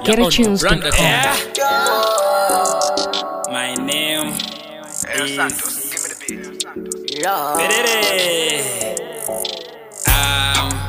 GetAtunes.com. Yeah. My name is Perere. I'm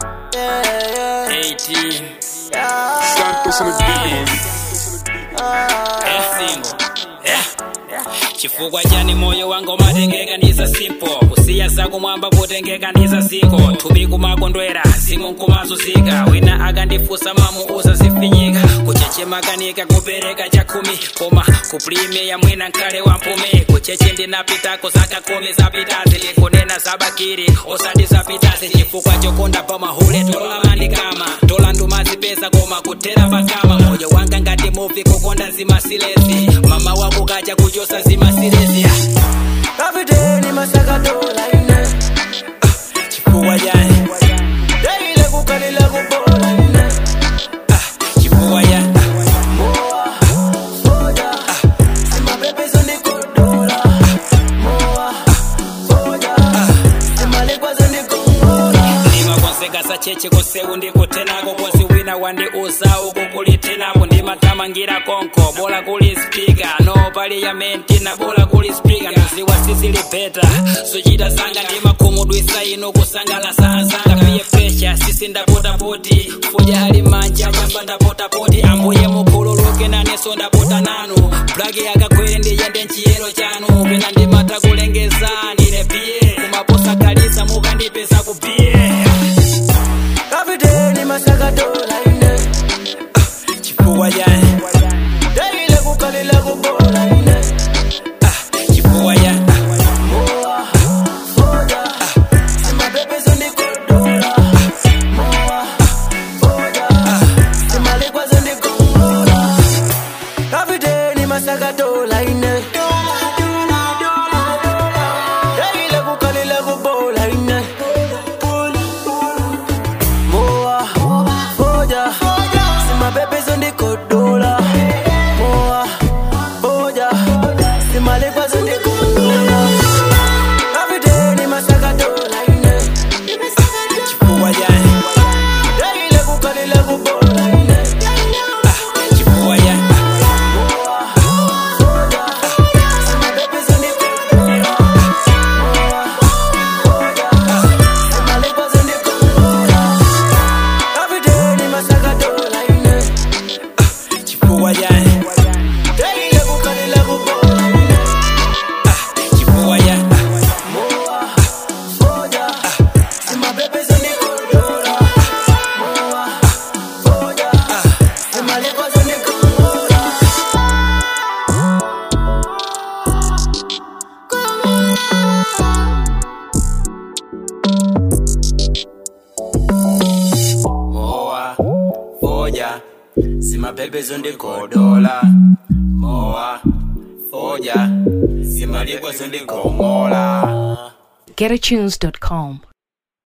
18. Santos on the beat. Eh, single. Yeah. chifukwa chani moyo wangu matengekanisa simpo kusiya zako mwamba potengekanisa ziko thupi kumakondwera zimu nkumazuzika wina akandifusa mamu uzazifinyika kuchechemakanika kupereka chakhumi koma kuprime ya mwina nkale wa mpume kucheche ndinapitako zaka kumi zapitazi likunena zabakiri osati zapitazi chifukwa chokonda pamahule tolamandikama tolandumazipeza koma kuthera pakama moyo wanga ngati muvi kukonda zimasilezi mama wako kacha kuchosa zimasilezi kapiteni masakatola ine chifukwa chani daile kukalila kubola ine chifukwa chani moa soja simapepezo ndikodola moa soja simalikwazo ndikongola ndimakonseka sacheche kosewu ndikutenako kosi wina wandiuza uku kulitenapo ndimathamangira konko bola kuli spika no paliyamenti na bola kuli spika nduziwa sizilipeta suchita zanga ndimakhumudwisa ino kusangalasa anzanga piye presha sisi ndapotapoti fuja ali manja chamba ndapotapoti ambuye mukhululuke naneso ndapota nanu blaki akakwere ndiyende nchiyero chanu pena ndimata kulengezani piye kumaposa kalisa mukandipeza kupiye kapiteni masakatola ine chifukwa chani daile kukalila kubola ine chifukwa chani moa soja simapepezo ndikodola moa soja simalikwazo ndikongola kapiteni masakatola ine daile kukalila kubola ine moa soja simapepezo ndikodola moa soja simalikwazo ndikongola kapiteni masakatola ine chifukwa chani daile kukalila kubola ine chifukwa chani soja simapepezo ndikodola moa soja simalikwazo ndikongola kapiteni masakatola ine chifukwa chani daile kukalila kubola ine chifukwa chani moa soja simapepezo ndikodola moa soja simalikwazo ndikongola mowa foja simapepezo ndikodola mowa foja simalikwazo ndikongola GetAtunes.com.